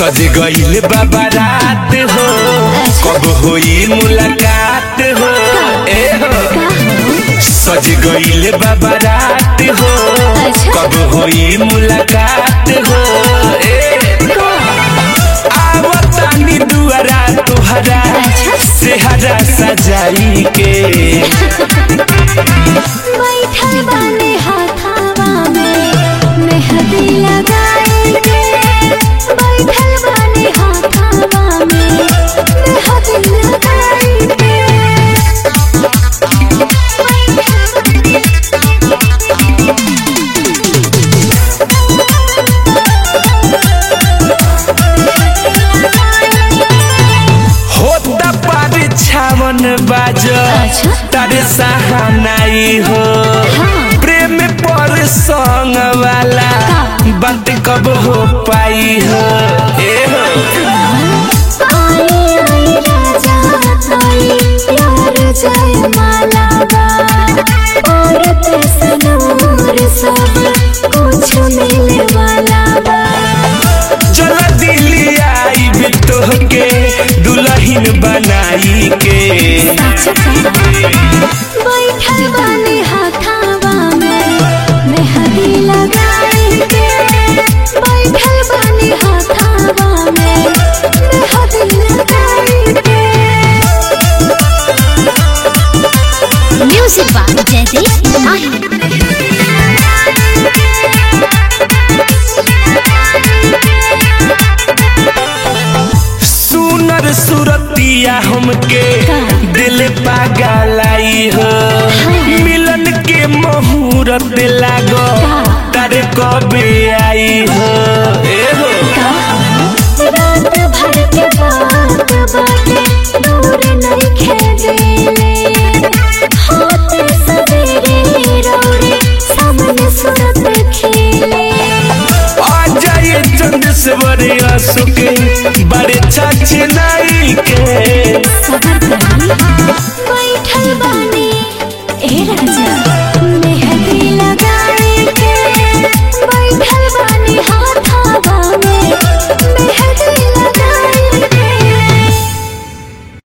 सज गईल बाबा रात हो कब होई मुलाकात हो ए हो सज गईल बाबा रात हो कब होई मुलाकात हो ए आवतानी दुआरा तुहरा सेहरा सजाई के बैठल बानी हाथावा में मेहंदी लगाएंगे बैठल बानी हाथावा में मेहंदी लगाएंगे होता पर छावन बाज अच्छा। तारे सहानाई हो प्रेम पर संग वाला बात कब हो पाई हो ए हो आई आई राजा ताई प्यार जय माला बा और तसनूर सब कुछ मिले वाला बा चल दिल्ली आई भी तोहके दुल्हन बनाई के बैठल बानी हाथावा में मेहंदी लगाएंगे बैठल बानी हाथावा में मेहंदी लगाएंगे म्यूजिक बाय जयदीप माही सुनर सुरतिया हमके दिल पागलाई हो मिलन के मुहूर्त लागो तारे कबे आई हो ए हो रात भर के बात बाटे दूर नहीं खेले होते सवेरे रोरे सामने सूरत खेले अजय चंद्रेश्वर अशोक बड़े छछ नाई के सबर कर